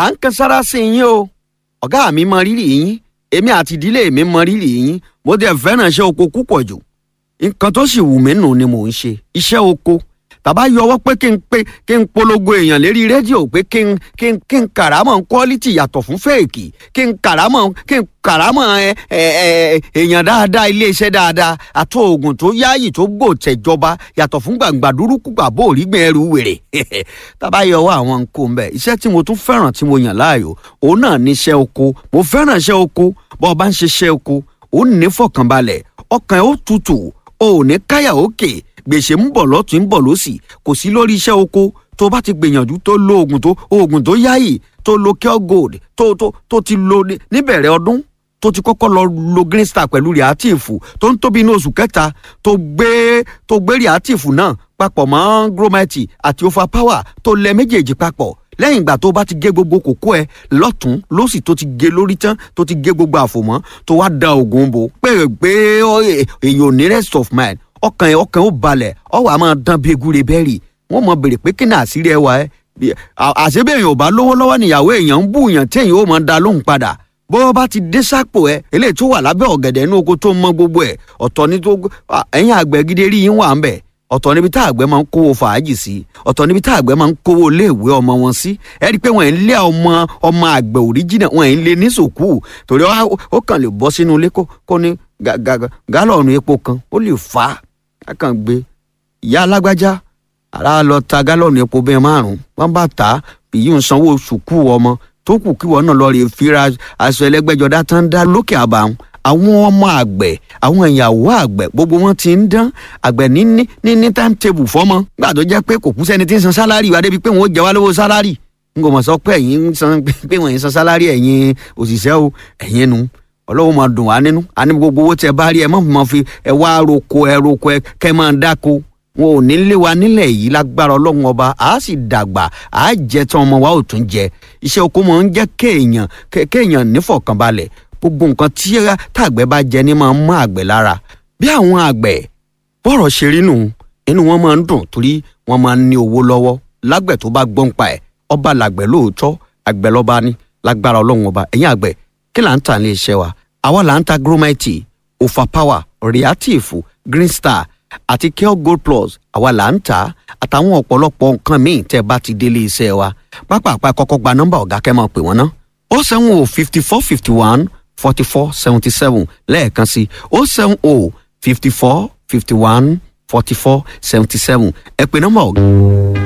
à ń kan sára sí yín o ọ̀gá mi mọ rírì yín èmi àti ìdílé mi mọ rírì yín mo dẹ̀ fẹ́ràn iṣẹ́ oko púpọ̀ jù nǹkan tó sì wù mí nù ni mò ń ṣe iṣẹ́ oko tàbá yọwọ́ pé kí n pé kí n polongo èèyàn lérí rédíò pé kí n kí n kí n kàrámọ̀ quality yàtọ̀ fún fẹ́ẹ̀kì kí n kàrámọ̀ kí n kàrámọ̀ ẹ ẹ ẹ èèyàn dáadáa iléeṣẹ́ dáadáa àti oògùn tó yáàyè tó gbò tẹ̀jọba yàtọ̀ fún gbàǹgbà dúrúkú gbàbó òrígbìn ẹrù wèrè tàbá yọwọ́ àwọn nǹkan mbẹ iṣẹ́ tí mo tún fẹ́ràn tí mo yàn láàyò òun náà ní iṣẹ́ oko mo fẹ́ràn iṣẹ́ oko bọ́ ọ bá ń ṣiṣẹ́ oko òun ní fọkànbalẹ̀ ọkàn ẹ̀ ó tutù o ò ní káyà òkè gbèsè ń bọ̀ lọ́tún ń bọ̀ lọ́sì kò sí lórí iṣẹ́ oko tó bá ti gbìyànjú tó lo oògùn tó oògùn tó yáyì tó lo cure gold tó tó tó ti lo níbẹ̀rẹ̀ ọdún tó ti kọ́kọ́ lọ lo green star pẹ̀lú reactive tó ń tóbi ní oṣù kẹta tó gbé tó gbé reactive náà papọ̀ mọ́ grometi àti overpower tó lẹ méjèèjì papọ̀ lẹ́yìn ìgbà tó bá ti gé gbogbo kókó ẹ lọ́tún lọ́sì tó ti gé lórí tán tó ti gé gbogbo àfòmọ́ tó wá da oògùn bò pé pé èyàn ò ní rest of mind ọkàn ẹ ọkàn ó balẹ̀ ọ wà máa dán bí egúre bẹ́ẹ̀rì wọ́n mọ bèrè pé kí ni àṣírí ẹ wà ẹ́ àṣebí èèyàn ò bá lówó lọ́wọ́ níyàwó èèyàn ń bú èèyàn tí èèyàn ó máa da lóhùn padà bó bá ti dé sápò ẹ eléyìí tó wà lábẹ́ ọ̀gẹ̀dẹ̀ inú oko tó mọ gbogbo ẹ̀ ọ̀tọ̀ ní tó ẹ̀yìn àgbẹ̀ gidi rí yín wà ń bẹ̀ ọ̀tọ̀ níbi tá àgbẹ̀ máa ń kówó fàájì sí ọ̀tọ̀ níbi tá àgbẹ̀ máa ń kówó iléèwé ọmọ wọn sí ẹ rí i pé wọ́n ń lé ọmọ ọmọ àgbẹ̀ òríjìnà wọ́n ń lé ní sòkú torí ó kàn lè bọ́ sínú ilé kó ní gálọ̀nù epo kan ó lè fà á kàn gbé ìyá alágbájá ara lọ ta gálọ̀nù epo bẹ́ẹ̀ márùn-ún wọ́n bá tà á èyí ń sanwó sùkú ọmọ tó kù kí wọ́n náà lọ rè fira aṣọ ẹlẹ́gbẹ́jọdá tán dá lókè àbàwọn àwọn ọmọ àgbẹ̀ àwọn ìyàwó àgbẹ̀ gbogbo wọn ti ń dán àgbẹ̀ ní ní ní ní timetable fọ́mọ gbà tó jẹ́ pé kò kú sẹ́ni tí ń san sálárì wá débi pé wọ́n ó jẹ wá lówó sálárì n kò mọ̀ sọ pé ẹ̀yin ń san pé wọ́n ń san sálárì ẹ̀yin òṣìṣẹ́ o ẹ̀yin nu ọlọ́wọ́ máa dùn wá nínú àní gbogbo owó tẹ bá rí ẹ má máa fi ẹ wá roko ẹ roko ẹ kẹ máa dáko wọn ò ní lé wa nílẹ̀ yìí lágbára ọlọ́run ọba a sì dàgbà a jẹ tán ọmọ wa ò tún jẹ iṣẹ́ oko máa ń jẹ́ kéèyàn kéèyàn nífọ̀kànbalẹ̀ gbogbo nǹkan tí tàgbẹ̀ bá jẹ ní máa ń mọ àgbẹ̀ lára bí àwọn àgbẹ̀ bọ́rọ̀ ṣe rí nù inú wọn máa ń dùn torí wọn máa ń ní owó lọ́wọ́ lágbẹ̀ tó bá gbọ́n pa ẹ̀ ọba làgbẹ̀ lóòótọ́ àgbẹ̀ lọ́ba ní lágbára ọlọ́run ọba ẹ̀yìn àgbẹ̀ kí là ń tà ní iṣẹ́ wa àwa là ń ta gromite overpower reactive green star àti care gold plus àwa là ń tà àtàwọn ọ̀pọ̀lọpọ̀ nǹkan míì tẹ́ bá ti délé iṣẹ́ wa pápá kọ́kọ́ gba nọ́mbà ọ̀gá kẹ́ máa pè wọ́n ná ó sẹ́wọ̀n o fifty four fifty one forty four seventy seven lẹ́ẹ̀kan sí ó sẹ́wọ̀n o fifty four fifty one forty four seventy seven ẹ pè nọ́mbà ọ̀gá.